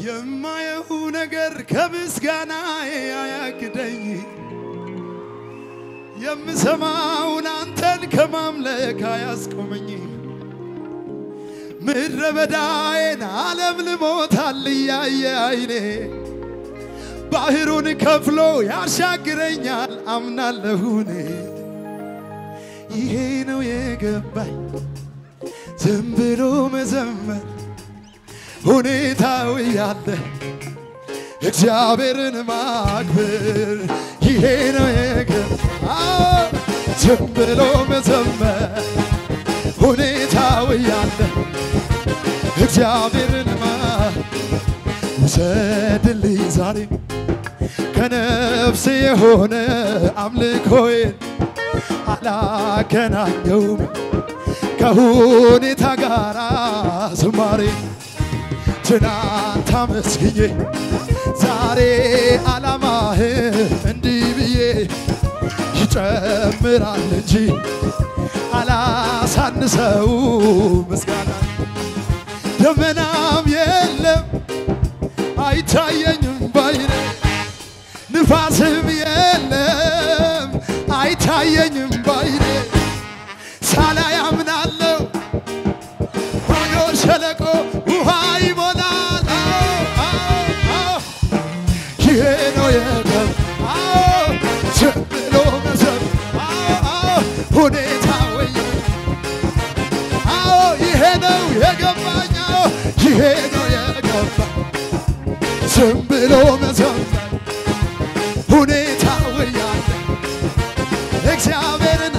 የማየው ነገር ከምስጋና አያግደኝ የምሰማውን አንተን ከማምለክ አያስቆመኝ ምድረ በዳዬን ዓለም ልሞታል እያየ አይኔ ባህሩን ከፍሎ ያሻግረኛል አምናለሁኔ ይሄ ነው የገባኝ ዝም ብሎ መዘመር ሁኔታው ያለ እግዚአብሔርን ማክበር ይሄ ነው የገባኝ ዝም ብሎ መዘመር ሁኔታው ያለ እግዚአብሔርን ማ ውሰድልኝ ዛሬ ከነፍሴ የሆነ አምልኮዬን አላገናኘውም ከሁኔታ ጋር ዝማሬ ትናንት አመስግኜ ዛሬ ዓላማህ እንዲህ ብዬ ይጨምራል እንጂ አላሳንሰው ምስጋና ደመናም የለም አይታየኝም ባይኔ ንፋስም የለም አይታየኝም ባይኔ ሳላይ አምናለሁ ባዶ ሸለቆ ውሃ ይሞላል አዎ፣ አዎ፣ አዎ። ይሄ ነው የገብ አዎ ዝም ብሎ መዘብ አዎ፣ አዎ ሁኔታ ወይ አዎ ይሄ ነው የገባኝ አዎ ይሄ ነው የገባ ዝም ብሎ መዘመር ሁኔታ ወያለ እግዚአብሔርን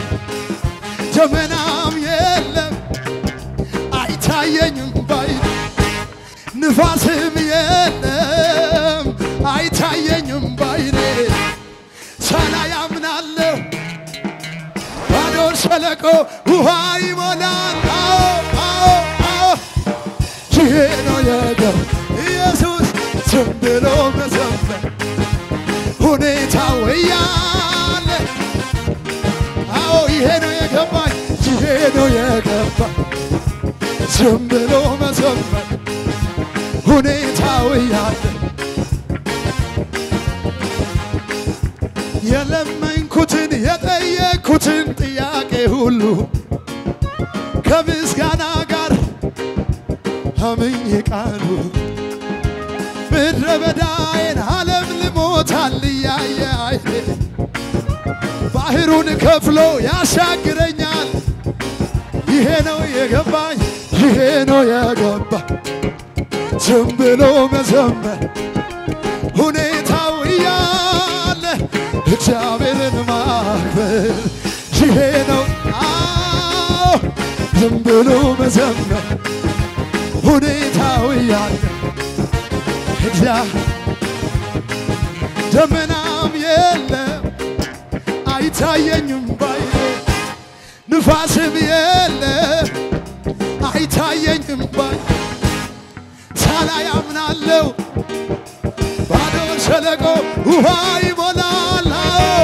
ደመናም የለም አይታየኝም ባይኔ ንፋስም የለም አይታየኝም ባይኔ ሳላይ አምናለሁ ባዶ ሸለቆ ውሃ ይሞላል አዎ አዎ አዎ ይሄ ነው የገብ ኢየሱስ ዝም ብሎ መዘመር ሁኔታው እያለ አዎ ይሄ ነው የገባኝ ይሄ ነው የገባኝ ዝም ብሎ መዘመር ሁኔታው እያለ የለመንኩትን የጠየቅኩትን ጥያቄ ሁሉ ከምስጋና ጋር አምኜ ቃሉ ምድረ በዳዬን ዓለም ልሞታል እያየ አይኔ ባህሩን ከፍሎ ያሻግረኛል። ይሄ ነው የገባኝ፣ ይሄ ነው የገባኝ። ዝም ብሎ መዘመር ሁኔታው እያለ እግዚአብሔርን ማክበር ይሄ ነው አዎ ዝም ብሎ መዘመር ሁኔታው እያለ እግዚአ ደመናም የለም አይታየኝም ባይኔ ንፋስም የለም አይታየኝም ባይ ሳላይ አምናለሁ ባዶ ሸለቆ ውሃ ይሞላል አዎ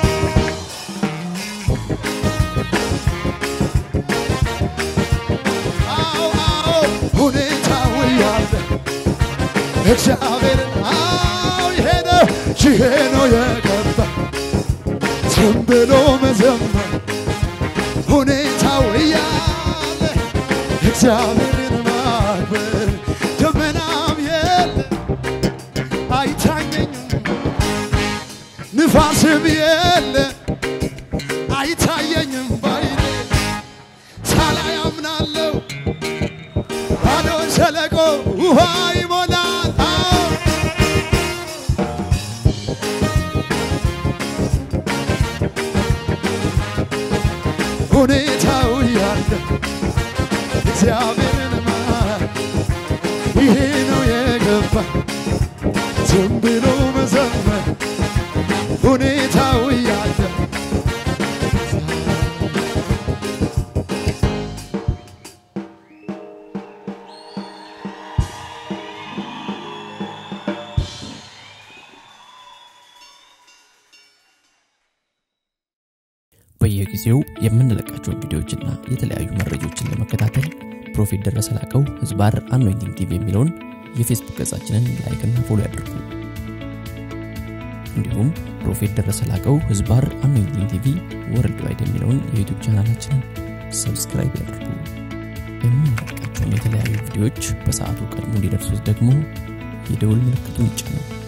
አዎ አዎ ሁኔታው ያለ እግዚአብሔር አዎ ይሄ ነው ይሄ ነው የገባ ዝም ብሎ መዘመር ሁኔታው እያለ እግዚአብሔርን ማክበር ደመናም የለ አይታየኝም ንፋስም የለ አይታየኝም ባይኔ ሳላይ አምናለሁ ባዶ ሸለቆ ውሃ ይሞላል አዎ ሁኔታው ያለ እግዚአብሔርን ማ ይሄ ነው የገባ ዝም ብሎ መዘመር ሁኔታው ያለ በየጊዜው የምንለቃቸውን ቪዲዮዎችና የተለያዩ መረጃዎችን ለመከታተል ፕሮፌት ደረሰ ላቀው ህዝባር አኖይንቲንግ ቲቪ የሚለውን የፌስቡክ ገጻችንን ላይክና ፎሎ ያድርጉ። እንዲሁም ፕሮፌት ደረሰ ላቀው ህዝባር አኖይንቲንግ ቲቪ ወርልድ ዋይድ የሚለውን የዩቱብ ቻናላችንን ሰብስክራይብ ያድርጉ። የምንለቃቸውን የተለያዩ ቪዲዮዎች በሰዓቱ ቀድሞ እንዲደርሱት ደግሞ የደውል ምልክቱን ይጫኑ።